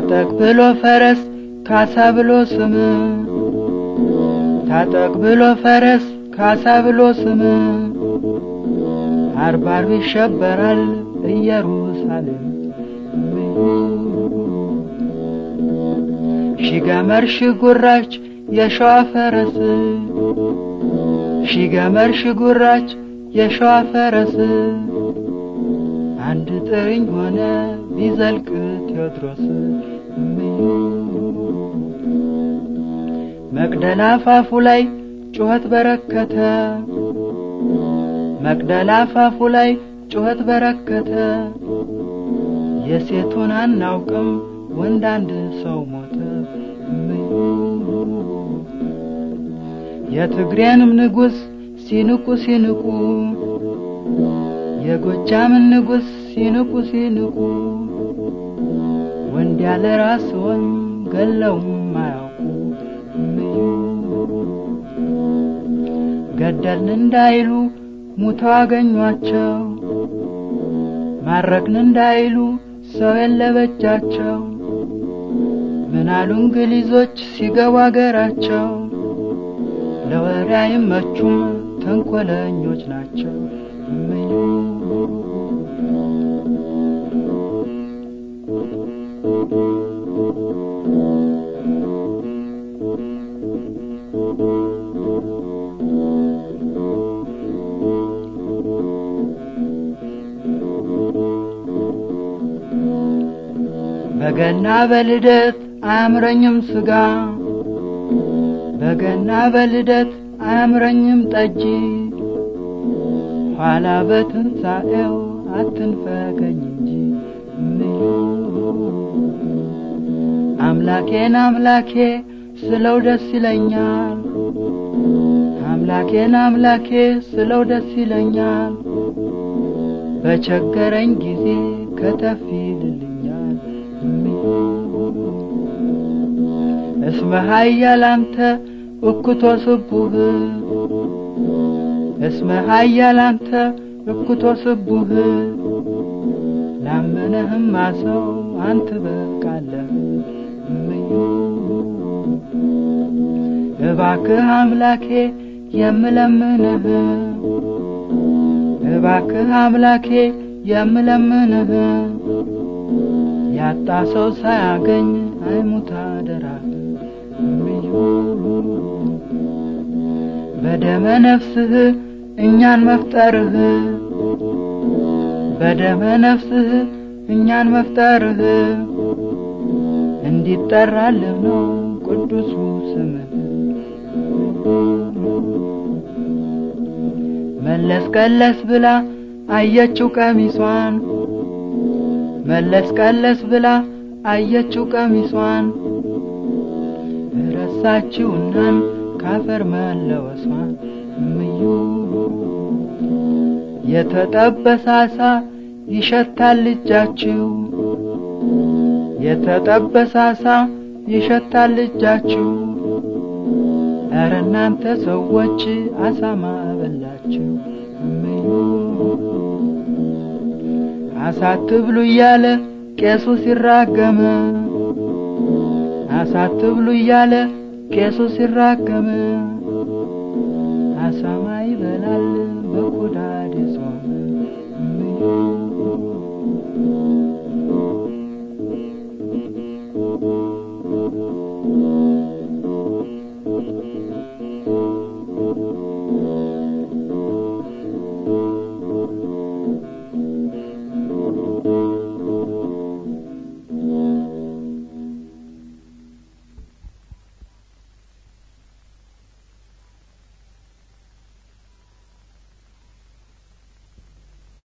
ታጠቅ ብሎ ፈረስ ካሳ ብሎ ስም ታጠቅ ብሎ ፈረስ ካሳ ብሎ ስም አርብ አርብ ይሸበራል ኢየሩሳሌም ሺ ገመር ሺ ጉራች የሸዋ ፈረስ ሺ ገመር ሺ ጉራች የሸዋ ፈረስ አንድ ጥርኝ ሆነ ቢዘልቅ ቴዎድሮስ መቅደላ አፋፉ ላይ ጩኸት በረከተ መቅደላ አፋፉ ላይ ጩኸት በረከተ የሴቱን አናውቅም ወንድ አንድ ሰው ሞተ የትግሬንም ንጉሥ ሲንቁ ሲንቁ የጎጃምን ንጉሥ ሲንቁ ሲንቁ ወንድ ያለ ራስዎን ገለውም አያውቁ ገደልን እንዳይሉ ሙተው አገኟቸው ማረክን እንዳይሉ ሰው የለበጃቸው ምናሉ እንግሊዞች ሲገቡ አገራቸው ለወሬ አይመቹም ተንኮለኞች ናቸው እምዩ በገና በልደት አያምረኝም ስጋ በገና በልደት አያምረኝም ጠጅ ኋላ በትንሣኤው አትንፈገኝ እንጂ እምዩ አምላኬን አምላኬ ስለው ደስ ይለኛል አምላኬን አምላኬ ስለው ደስ ይለኛል በቸገረኝ ጊዜ ከተፍ ይልልኛል እምዩ እስመ ኃያል አንተ እኩቶ ስቡህ እስመ ኃያል አንተ እኩቶ ስቡህ ላመነህማ ሰው አንተ በቃለህ እምዩ እባክህ አምላኬ የምለምንህ እባክህ አምላኬ የምለምንህ ያጣ ሰው ሳያገኝ አይሙት አደራህ እምዩ በደመ ነፍስህ እኛን መፍጠርህ በደመ ነፍስህ እኛን መፍጠርህ እንዲጠራልህ ነው ቅዱሱ ስምህ መለስ ቀለስ ብላ አየችው ቀሚሷን መለስ ቀለስ ብላ አየችው ቀሚሷን ረሳችውናን ካፈር መለወሷን እምዩ የተጠበሰ አሳ ይሸታል እጃችሁ የተጠበሰ አሳ ይሸታል እጃችሁ ኧረ እናንተ ሰዎች አሳማ በላችሁ እምዩ አሳ አትብሉ እያለ ቄሱ ሲራገም አሳ አትብሉ እያለ ቄሱ ሲራገም አሳማ ይበላል